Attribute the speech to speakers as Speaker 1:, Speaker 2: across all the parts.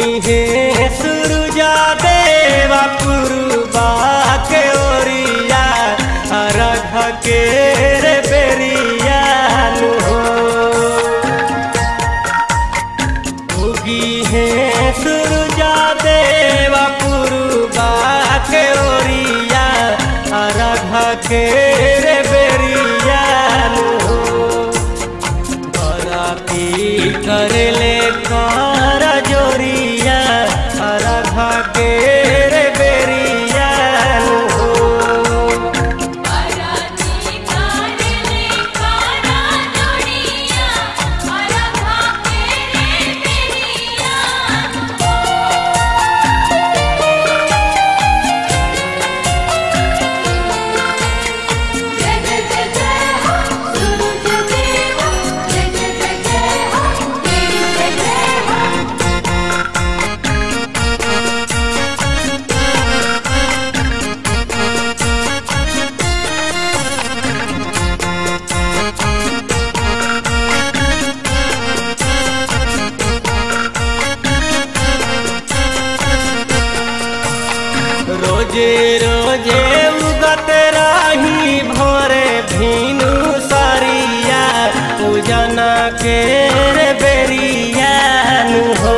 Speaker 1: हे सुरुजा देवा पुरुबा के ओरिया रख के रे बेरिया हो उगी है सुरुजा देवा पुरुबा के ओरिया रख के रे बेरिया हो बराती करले कर जोरिया राधा के रे बेरिया हो
Speaker 2: पराती काले कारा जोड़िया अरघा के रे बेरिया जय जय जय जय हो सूरज देवा जय जय जय जय हो तेरी जय जय हो
Speaker 1: रोजे रोजे उगत रही भोरे भीनु सरिया पूजना के रे बेरिया हो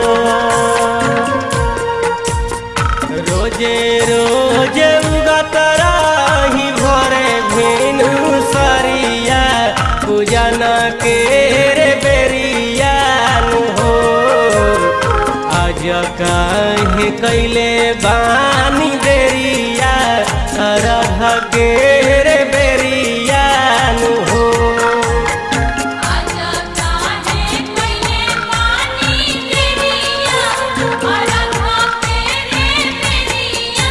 Speaker 1: रोजे रोजे उगत रही भोरे भीनु सरिया पूजना के रे बेरिया हो आज काहे कैले बानी बेरिया रह के रे बेरिया हो
Speaker 2: आजा काहे कइले पानी देविया अरघा के रे बेरिया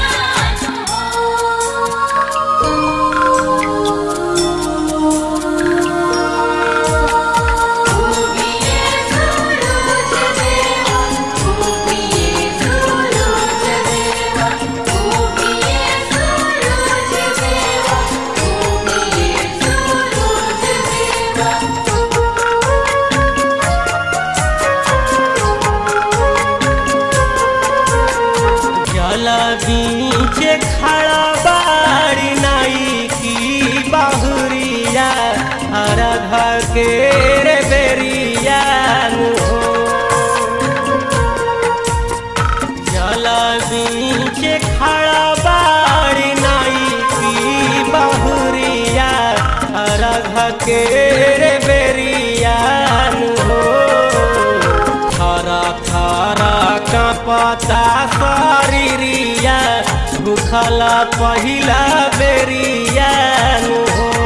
Speaker 2: उगिए सूरज देवा उगिए सूरज देवा उगिए सूरज देवा उगिए सूरज देवा
Speaker 1: जल बीच खड़ा बाड़ी नाई की बाहुरिया रह के रे बेरिया हो जल बीच खड़ा बाड़ी नाई की बाहुरिया रह के रे बेरिया हो थारा थारा का पता शरीरिया भूखला पहिला बेरिया हो